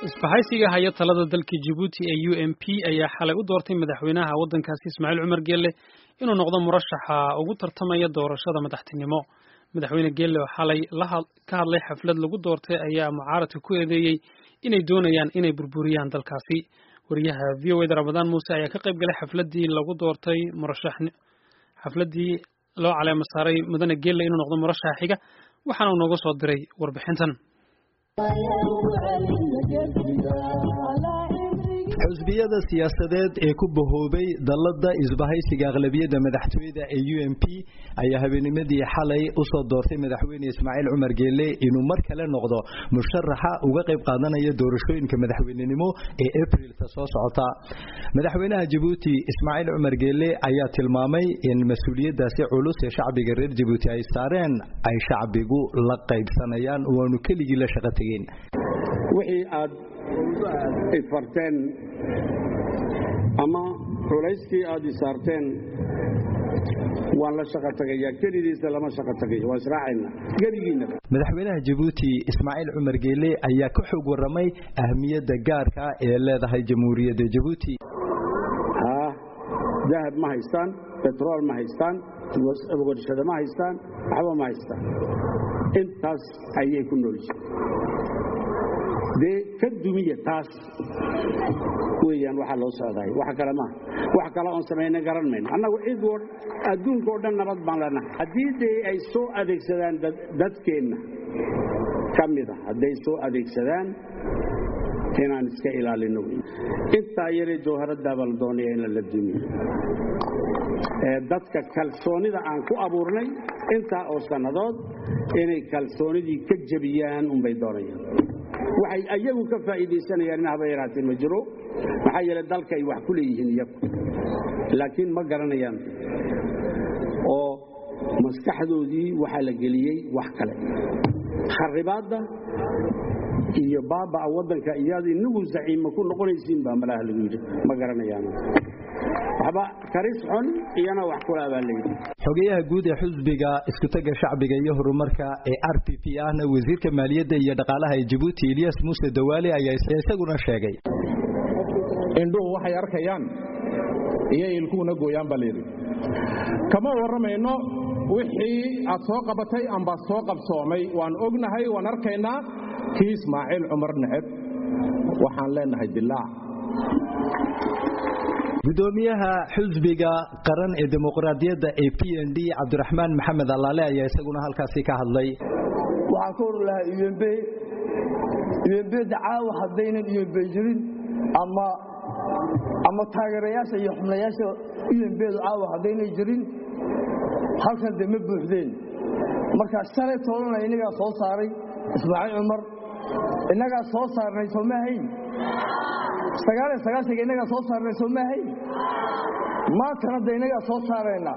isbahaysiga haya talada dalka Djibouti ee UNP ayaa xalay u doortay madaxweynaha waddankaasi Ismaaciil Cumar Geelle inuu noqdo murashaxa ugu tartamaya doorashada madaxtinimo madaxweyne Geelle oo xalay ka hadlay xaflad lagu doortay ayaa mucaaradka ku eedeeyey inay doonayaan inay burburiyaan dalkaasi wariyaha VOA Ramadaan Muuse ayaa ka qayb galay xafladii lagu doortay murashax xafladii loo caleemo saaray mudane Geelle inuu noqdo murashaxa xiga waxaana uu nooga soo diray warbixintan xusbiyada siyaasadeed ee ku bahoobay dallada isbahaysiga aqlabiyadda madaxtooyada ee u m p ayaa habeenimadii xalay usoo doortay madaxweyne ismaaciil cumar geelle inuu mar kale noqdo musharaxa uga qayb qaadanaya doorashooyinka madaxweynenimo ee abrilka soo socota madaxweynaha jabuuti ismaaciil cumar geelle ayaa tilmaamay in mas-uuliyadaasi culus ee shacbiga reer jabuuti ay saareen ay shacbigu la qaybsanayaan waanu keligii la shaqo tegeen wixii aad ifarteen ama culayskii aad isaarteen waan la shaqo tagayaa kelidiisa lama shaqo tagayo waan israacayna geligiinna madaxweynaha jabuuti ismaaciil cumar geelle ayaa ka xog warramay ahmiyadda gaarka ee leedahay jamhuuriyadda jabuuti haa dahab ma haystaan betrool ma haystaan warshado ma haystaan waxba ma haystaan intaas ayay ku noolyihin dee ka dumiya taas weeyaan waxaa loo socdaay wax kale maaha wax kale oon samayna garan mayno annagu cid adduunka oo dhan nabad baan leenahay haddii dee ay soo adeegsadaan dadkeenna ka mida hadday soo adeegsadaan inaan iska ilaalino intaa yaree jawharaddaa baa la doonaya in lala dumiyo dadka kalsoonida aan ku abuurnay intaa oo sannadood inay kalsoonidii ka jebiyaan unbay doonayaan waxay ayagu ka faa'iidaysanayaan in haba yaraatee ma jiro maxaa yeelay dalka ay wax ku leeyihiin iyagu laakiin ma garanayaan oo maskaxdoodii waxaa la geliyey wax kale kharibaadda iyo baaba'a waddanka iyaad inagu zaciima ku noqonaysiin baa malaha lagu yidhi ma garanayaan waxba karis xun iyana wax kula baa layidhi xogeyaha guud ee xusbiga iskutaga shacbiga iyo horumarka ee r p p ahna wasiirka maaliyadda iyo dhaqaalaha ee jabuuti eliyas muuse dawaale ayaa isaguna sheegay indhuhu waxay arkayaan iyo ilkuhuna gooyaan baa layidhi kama warramayno wixii aad soo qabatay amba soo qabsoomay waan ognahay waan arkaynaa kii ismaaciil cumar neceb waxaan leenahay dilaac gudoomiyaha xusbiga qaran ee dimuqraadiyadda ee p n d cabdiraxmaan maxamed allaale ayaa isaguna halkaasi ka hadlay waxaan ka hor lahaa umb umbda caawa haddaynan umb jirin ama ama taageerayaasha iyo xubnayaasha umbdu caawa haddaynay jirin halkan de ma buuxdeen markaa shalay toolana innagaa soo saaray ismaaciil cumar innagaa soo saarnay soo ma hayn sagaaliyo sagaashanka innagaa soo saarnay soo ma hayn maantana de innagaa soo saarayna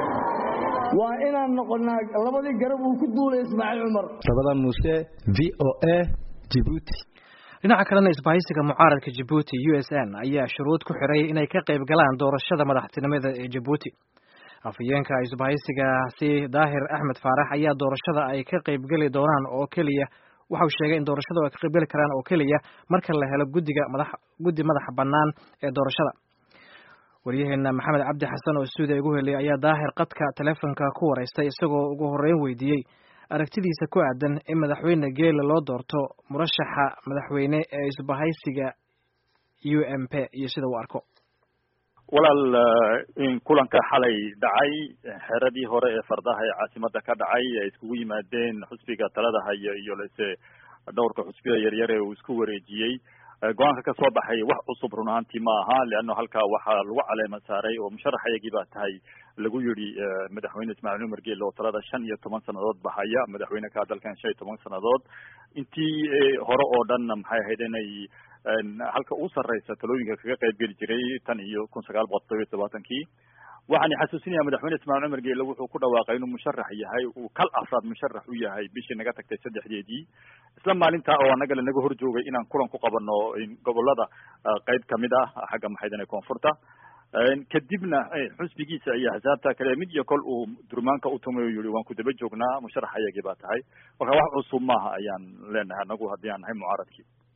waa inaan noqonnaa labadii garab uu ku duulay ismaaciil cumar sabada muuse v o a jibuuti dhinaca kalena isbahaysiga mucaaradka jabuuti u s n ayaa shuruud ku xiray inay ka qayb galaan doorashada madaxtinimada ee jabuuti afhayeenka isbahaysigaasi daahir axmed faarax ayaa doorashada ay ka qaybgeli doonaan oo keliya waxau sheegay in doorashada ay ka qaybgeli karaan oo keliya marka la helo guddiga madax guddi madaxa bannaan ee doorashada waryaheena maxamed cabdi xasan oo stuudiya ugu heliyay ayaa daahir qadka teleefonka ku wareystay isagoo ugu horreyn weydiiyey aragtidiisa ku aadan in madaxweyne geela loo doorto murashaxa madaxweyne ee isbahaysiga u m p iyo sida uu arko walaal in kulanka xalay dhacay xeradii hore ee fardaha ee caasimada ka dhacay ay iskugu yimaadeen xusbiga talada haya iyo lase dhowrka xusbiya yaryar ee uu isku wareejiyey go-aanka ka soo baxay wax cusub run ahaantii ma aha leanno halkaa waxaa lagu caleema saaray oo musharaxayagii baa tahay lagu yidhi madaxweyne ismaaciil cumar geele oo talada shan iyo toban sannadood bahaya madaxweyne ka dalkan shan iyo toban sannadood intii hore oo dhanna maxay ahayd inay halka u sarreysa talooyinka kaga qayb geli jiray tan iyo kun sagaal boqol todoba iyo tobaatankii waxaan xasuusinaya madaxweyne ismaaciil cumar geele wuxuu ku dhawaaqay inuu musharax yahay uu kal afraad musharax u yahay bishii naga tagtay saddexdeedii isla maalintaa oo annaga lanaga hor joogay inaan kulan ku qabano gobolada qayb kamid ah xagga maxaydane koonfurta kadibna xusbigiisa iyo axsaabta kale mid iyo kol uu durmaanka u tumay oo yihi waan ku daba joognaa musharax ayagii baa tahay marka wax cusub maaha ayaan leenahay anagu haddii aan nahay mucaaradkii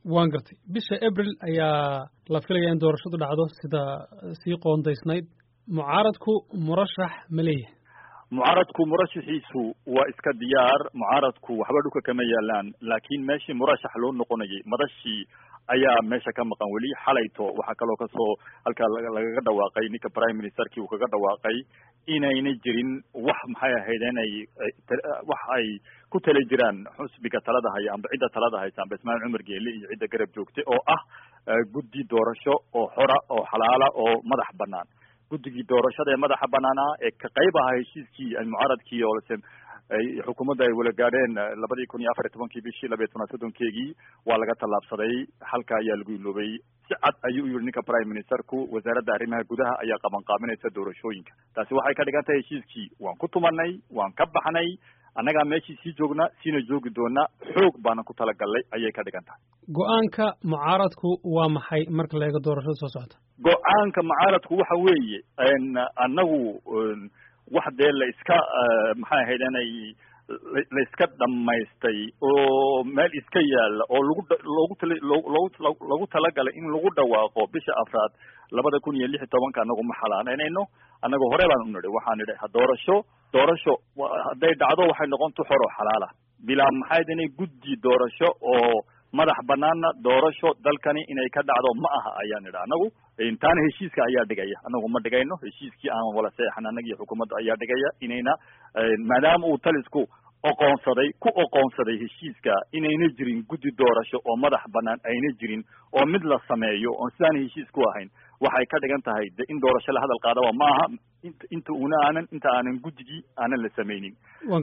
waan gartay bisha abril ayaa la filaya in doorashadu dhacdo sida sii qoondaysnayd mucaaradku murashax ma leeyahay mucaaradku murashaxiisu waa iska diyaar mucaaradku waxba dhulka kama yaalaan laakiin meeshii murashax loo noqonayay madashii ayaa meesha ka maqan weli xalayto waxaa kaloo kasoo halkaa lagaga dhawaaqay ninka prime ministerkii uu kaga dhawaaqay inayna jirin wax maxay ahayd inay wax ay ku tala jiraan xusbiga talada haya amba cidda talada haysa amba ismaaciil cumar geele iyo cidda garab joogta oo ah guddi doorasho oo xora oo xalaala oo madax banaan guddigii doorashada ee madaxa banaanaa ee ka qayb ahaa heshiiskii mucaaradkii oo lase xukuumadda ay wala gaadheen labadii kun iyo afar iyo tobankii bishii labiyo tobnaad soddonkeegii waa laga tallaabsaday halka ayaa lagu iloobay si cad ayuu u yihi ninka prime ministerku wasaaradda arrimaha gudaha ayaa qaban qaabinaysa doorashooyinka taasi waxay ka dhigan tahay heshiiskii waan ku tumanay waan ka baxnay annagaa meeshii sii joogna siina joogi doona xoog baana ku talagalnay ayay ka dhigan tahay go-aanka mucaaradku waa maxay marka la eego doorashada soo socota go-aanka mucaaradku waxa weeye annagu wax dee la iska maxay ahayd inay la iska dhamaystay oo meel iska yaala oo lagu loogu tala loogu lagu talagalay in lagu dhawaaqo bisha afraad labada kun iyo lix iyo tobanka anagu ma xalaalaynayno annaga hore baan u nidhi waxaan nidhi doorasho doorasho hadday dhacdo waxay noqon tu xor oo xalaala bilaa maxayd inay guddi doorasho oo madax banaana doorasho dalkani inay ka dhacdo ma aha ayaan nidhi anagu taana heshiiska ayaa dhigaya anagu ma dhigayno heshiiskii aan wala seexan annaga iyo xukuumadda ayaa dhigaya inayna maadaama uu talisku oqoonsaday ku oqoonsaday heshiiska inayna jirin guddi doorasho oo madax banaan ayna jirin oo mid la sameeyo oon sidaan heshiis ku ahayn waxay ka dhigan tahay de in doorasho la hadal qaadaba ma aha inta una aanan inta aanan guddigii aanan la samaynin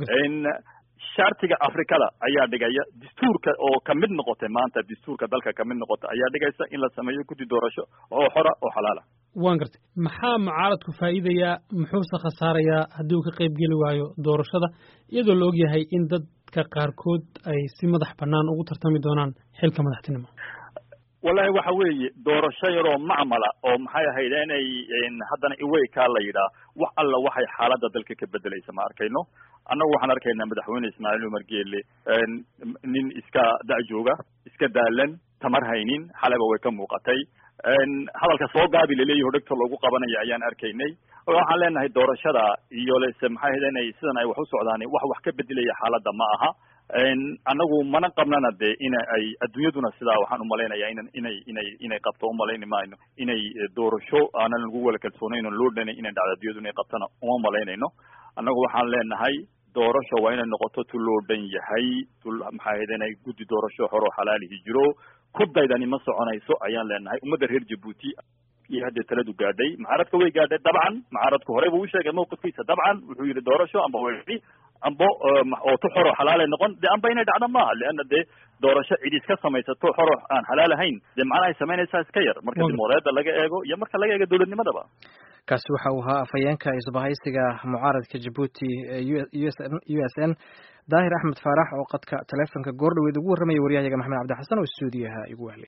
shartiga afrikada ayaa dhigaya dastuurka oo kamid noqotay maanta dastuurka dalka kamid noqotay ayaa dhigaysa in la sameeyo guddi doorasho oo xora oo xalaala waan gartay maxaa mucaaradku faa'iidayaa muxuuse khasaarayaa haddii uu ka qayb geli waayo doorashada iyadoo la ogyahay in dadka qaarkood ay si madax bannaan ugu tartami doonaan xilka madaxtinimo wallahi waxa weeye doorasho yaroo macmala oo maxay ahayd inay haddana iweykaa la yidhaah wax alla waxay xaaladda dalka ka bedelaysa ma arkayno annagu waxaan arkaynaa madaxweyne ismaaciil umar geele nin iska da-jooga iska daalan tamar haynin xaleba way ka muuqatay hadalka soo gaabi laleeyahi o dhegta loogu qabanaya ayaan arkaynay waxaan leenahay doorashada iyo lese maxay ahayd inay sidan ay wax u socdaan wax wax ka bedelaya xaaladda ma aha annagu mana qabnana de ina ay adduunyaduna sidaa waxaan umalaynaya inan inay inay inay qabto umalayni mayno inay doorasho aanan lagu wala kalsoonayn oo loo dhanay inay dhacdo adduunyadu inay qabtana uma malaynayno annagu waxaan leenahay doorasho waa inay noqoto tu loo dhan yahay tu maxay ahayd inay guddi doorasho xoroo xalaalihi jiro ku daydani ma soconayso ayaan leenahay ummadda reer jabuuti iyo haddee taladu gaadhay mucaaradka way gaadhay dabcan mucaaradku horey buu usheegay mawqifkiisa dabcan wuxuu yihi doorasho amba way ambo oo tu xoro xalaalay noqon de amba inay dhacdo maaha leana dee doorasho cid iska samaysato xoro aan xalaal ahayn dee macnahay samaynaysaa iska yar marka dimuqraadiyadda laga eego iyo marka laga eego dowladnimadaba kaasi waxa uu ahaa afhayeenka isbahaysiga mucaaradka jabuuti u s n daahir axmed faarax oo qadka taleefonka goordhaweed ugu warramaya waryahayaga maxamed cabdi xasan oo stuudiyaha igu wahlay